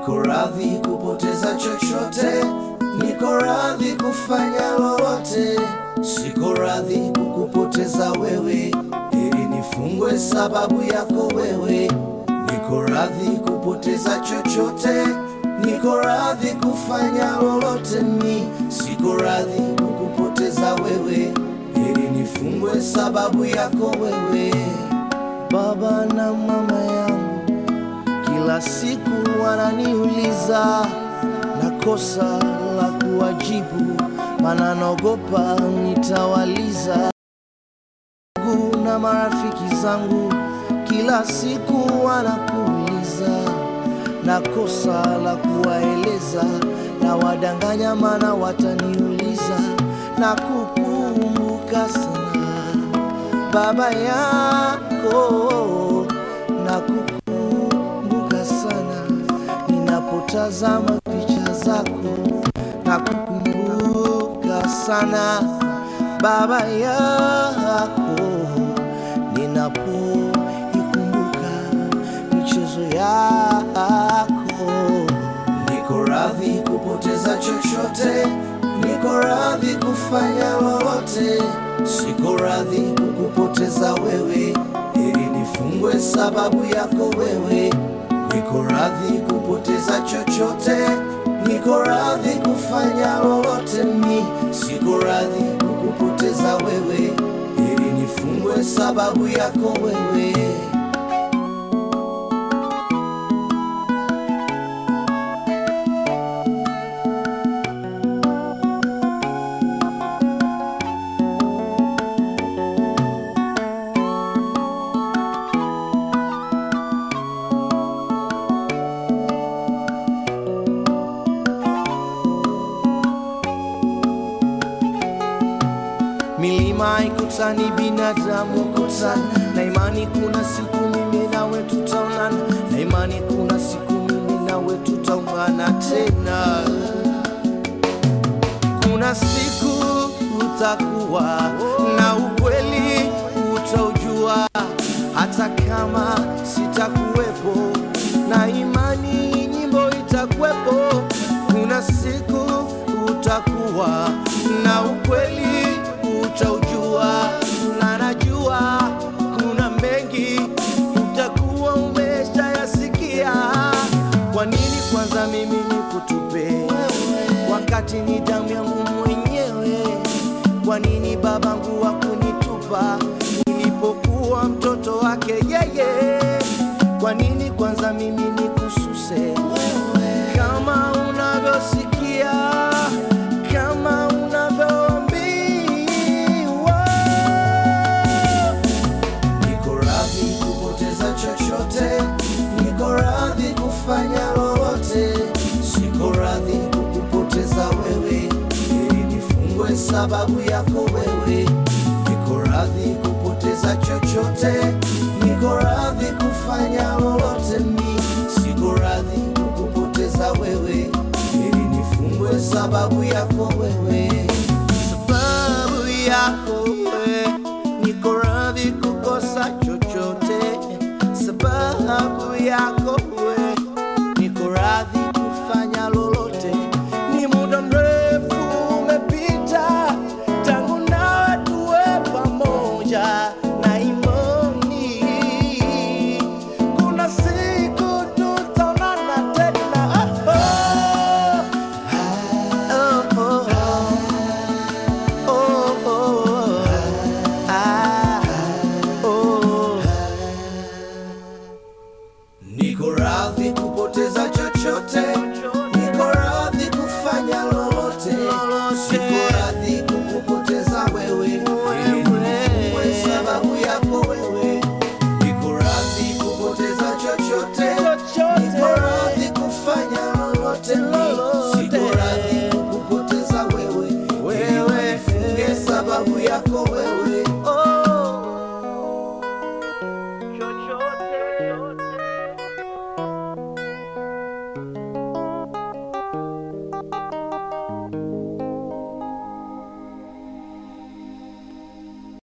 niko radhi kupoteza chochote, niko radhi kufanya lolote, siko radhi kukupoteza wewe, ili nifungwe sababu yako wewe. Niko radhi kupoteza chochote, niko radhi kufanya lolote, mi siko radhi kukupoteza wewe, ili nifungwe sababu yako wewe. Baba na mama yangu kila siku wananiuliza na kosa la kuwajibu, maana naogopa nitawaliza. Ndugu na marafiki zangu kila siku wanakuuliza na kosa la kuwaeleza, na wadanganya, maana wataniuliza na kukumbuka sana baba yako na kukumbuka sana ninapotazama picha zako na kukumbuka sana baba yako ninapoikumbuka michezo yako niko radhi kupoteza chochote niko radhi kufanya lolote siko radhi kukupoteza wewe ili nifungwe sababu yako wewe niko radhi kupoteza chochote niko radhi kufanya lolote mi siko radhi kukupoteza wewe ili nifungwe sababu yako wewe milima ikutani, binadamu kutani, na imani kuna siku mimi nawe tutaonana, na imani kuna siku mimi nawe tutaungana tena. Kuna siku utakuwa na ukweli utaujua, hata kama sitakuwepo, na imani nyimbo itakuwepo. Kuna siku utakuwa na ukweli utaujua, na najua kuna mengi utakuwa umeshayasikia. Kwa nini kwanza mimi nikutupe wakati ni damu yangu mwenyewe? Kwa nini babangu hakunitupa nilipokuwa mtoto wake yeye? Kwa nini kwanza mimi nikususe kama unavyosikia, kama unavyoambiwa? Niko radhi kupoteza chochote, niko radhi kufanya lolote, siko radhi kukupoteza wewe, ili nifungwe sababu yako wewe. Niko radhi kupoteza chochote, niko radhi kufanya lolote, mi siko radhi kukupoteza wewe, ili nifungwe sababu yako wewe.